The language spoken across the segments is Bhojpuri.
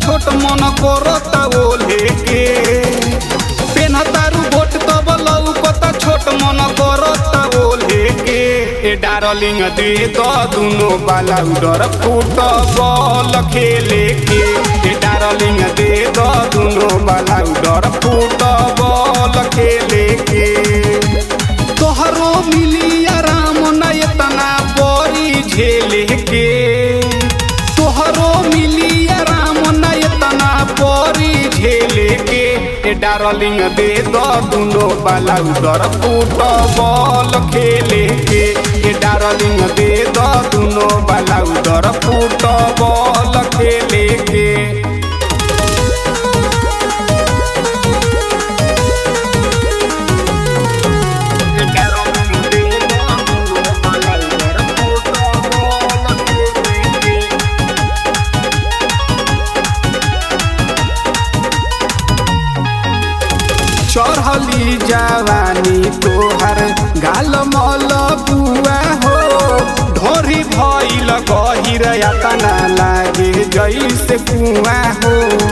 छोट मन करता ओले के पेन तारू बोट तब लौकता छोट मन करता ओले के ए डार्लिंग दे द दुनो बाला उडर फुटबॉल खेले के ए डार्लिंग दे द दुनो बाला उडर फुटबॉल खेले के तोहरो मिली आराम न एतना बड़ी झेले के तोहरो मिली आराम न एतना बड़ी झेले के ए डार्लिंग दे द दुनो बाला उधर फुटबॉल खेले के ए डार्लिंग दे द दुनो बाला उधर फुटबॉल खेले के चढ़ली जवानी तोहर गाल मल बुआ हो ढोरी भइल गहिर यातना लागे जैसे कुआ हो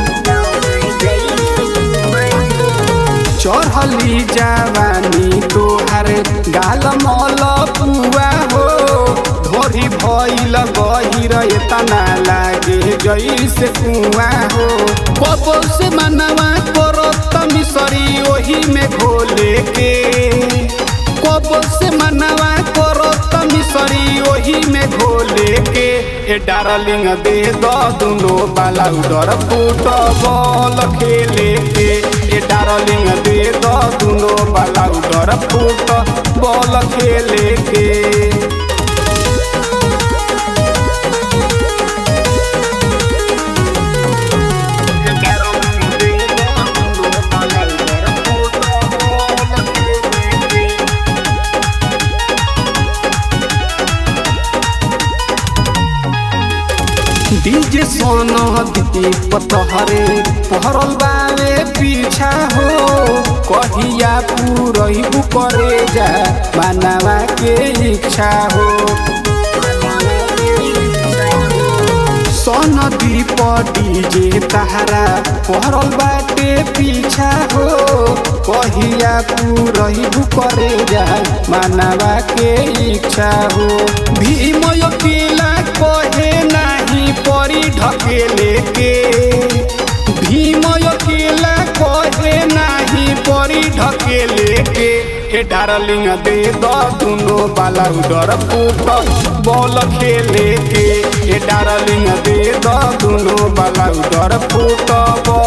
चढ़ली जवानी तोहर गाल मल बुआ हो ढोरी भइल गहिर एतना लागे जैसे कुआ हो बबो से मनवा करत मिसरी ओही में घोले के कबो से मनवा करत मिसरी ओही में घोले के ए डार्लिंग दे द दुनो बाला उडर फुटबॉल खेले के ए डार्लिंग दे द दुनो बाला उडर फुटबॉल खेले के डीजे सोना दी पतहरे पहरल बावे पीछा हो कहिया पूरही करे जा मानवा के इच्छा हो सोन दीप डीजे तहरा पहरल बाटे पीछा हो कहिया पूरही करे जा मानवा के इच्छा हो भीम अकेला कहे नाही परी ढकेले के भीम अकेला कहे नाही परी ढकेले के ए डार्लिंग दे द दुनो बाला उडर फुट बॉल खेले के ए डार्लिंग दे द दुनो बाला उडर फुट बॉल